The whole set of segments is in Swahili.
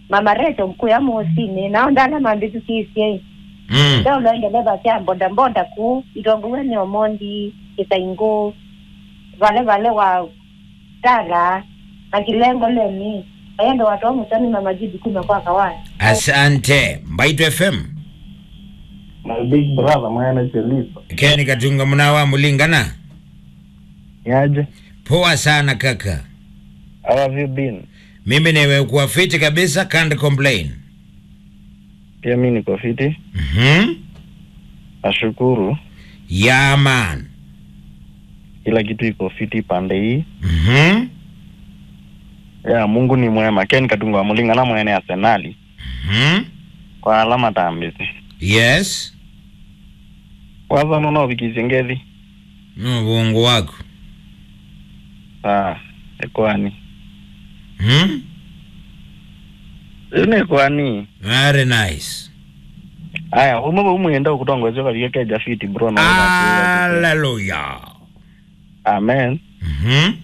mama reto mkuu ya musini nao ndala mambitu kisiei mm. leo loendeleva kya mbondambonda ku itonguweni omondi kisaingu vale vale wa tara na kilengo lemi ayendo watu wamusani mamajibu kume kwa kawai asante mbaito fm My big brother mwene Cheliso. keni katunga munawa mulingana Yaje? poa sana kaka How have you been? mimi nimekuwa fiti kabisa can't complain Pia mi niko fiti. mm-hmm. Nashukuru. yeah man Kila kitu iko fiti pande hii. mm-hmm. Ya Mungu ni mwema. Ken Katunga wa Mulinga na mwene Arsenali. Mm-hmm. Kwa alama tambisi. yes Kwanza nono vikizengezi. no uongo wako Ah, ekwani. hmm? Ine kwani. very nice Aya, umwe umwenda ukutongozwa katika keja fiti bro na haleluya Amen. mm-hmm.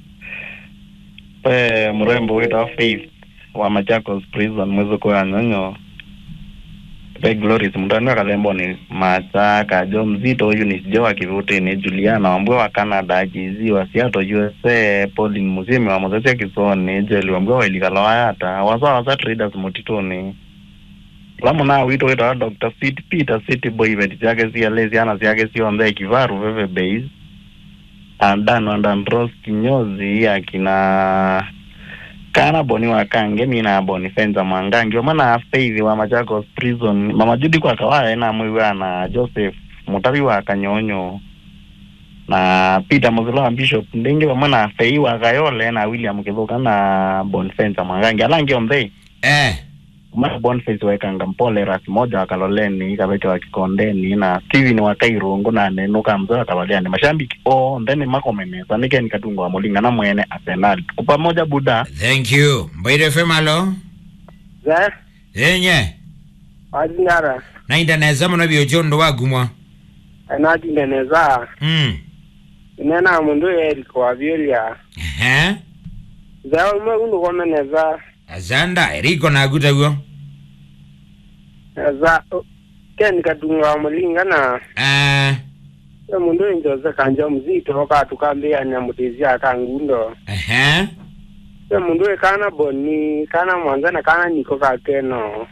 Pe mrembo wetu wa Faith wa Machakos prison mwezi kwa nyonyo. Pe Gloris mtani wa kalembo ni Machaka jo mzito huyu ni jo wa kivuti ni Juliana wambwe wa Canada akizi wa Seattle USA Pauline Musimi wa Mozesi Kisoni Jeli wambwe wa Ilikala Wayata wasa wasa traders motitoni lamu na wito wetu wa Dr. Sid Peter City Boy veti zake si alezi ana zake si onde kivaru veve base andano andandros kinyozi akina kana boni wakange mina boni fenza mwangangi omana afeithi wa machakos prison mama judi kwa kawaya ena mwiwa na joseph mutavi wa kanyonyo na peter muzilo wa bishop ndenge vamwe na fei wa kayole na william kithuka na bonfensa mwangangi alangi omthei eh. umana boniface waekanga mpole rasi moja wakaloleni kaveke wa kikondeni na steven wa kairungu na nenuka mzee watawaliani mashambiki o ndeni makomenesa nikeni katunga wa mulinga na mwene arsenal tuko pamoja buda thank you mbaito fm alo za yenye adinara naindaneza muno byochondo wagumwa anatindeneza mm. inena mundu eriko wavyolia Ehe. za umwe kundu komeneza azanda eriko nagutagwo za ken katunga wa mulingana uh, e mundu injoze kanja mzito katukambia mutizia akangundo uh-huh. e mundu ekana boni kana mwanzana kana niko kakeno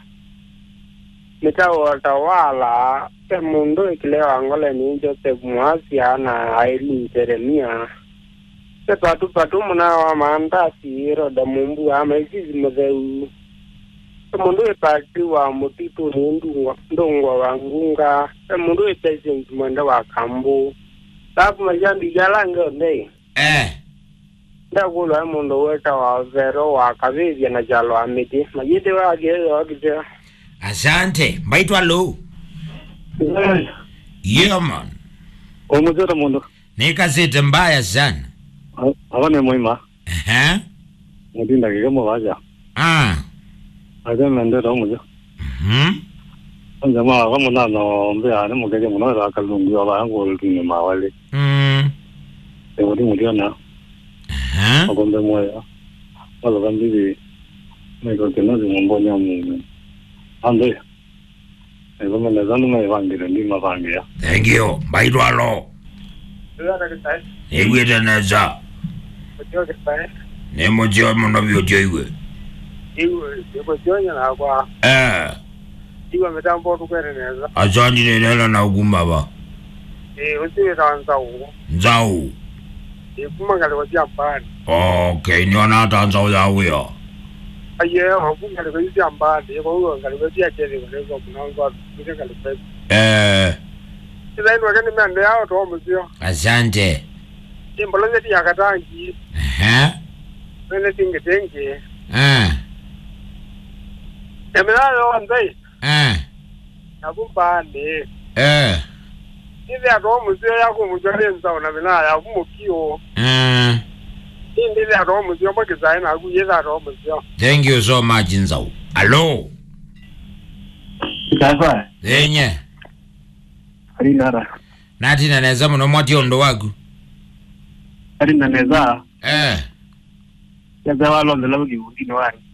mitawotawala e mundu ikilewa ngole ni joseph mwasia na aileen jeremia e patu patu muna wa maandasi roda mumbu ama izizi mutheu e mundu ipati wa mutitu ni ndungwa ndungwa wa ngunga e mundu ipesensi mwenda wa kambu lafu majambi jalange ondei eh. ndakulwa e mundu weta wa vero wa kavivya na jalo wa miti majidi wageyo wakiteo asante mbaitwa lo yeah man omuzito mundu nikasite mbaya sana avane mwima uh-huh. mutindakike muvaja ah. ate mendeta omuja mm-hmm. onjama vamunano mbeane mukeke muno rakalungi avayanguolutune mawali mm. emuti mutiona uh-huh. akombe moya waloka mbivi maikokenozi mumbonya mume ande evomeneza numaivangire ndimavangia thank you mbaitwa lo igwitaneza nimuchio muno byochoiwe ikojonya nakwa eh. iwa mitambo tukwereneza asanjinelela na ukumaba usiwikanzawo nzau ikumangaliwa syambani okay niona hata nzau yawuya aye wakungaliwa isyambani ikouangaliwa syaceliwa lezo munanza kusyangaliwa eh. isainwake nimende yao tomusyo asante imbolo zeti yakatangi uh-huh. mene tingetengi uh. eminayo wanzai uh. yakumbani eh. ithi atomusyo yakumutyo lenzao na mina yakumukio uh. indi ithi atomusyo mbokisayi nakuye ithi atomusyo thank you so much nzau alo sasa yenye arinara natinaneza muno mwationdo waku arinaneza eh. yaza walondela vukivundini wani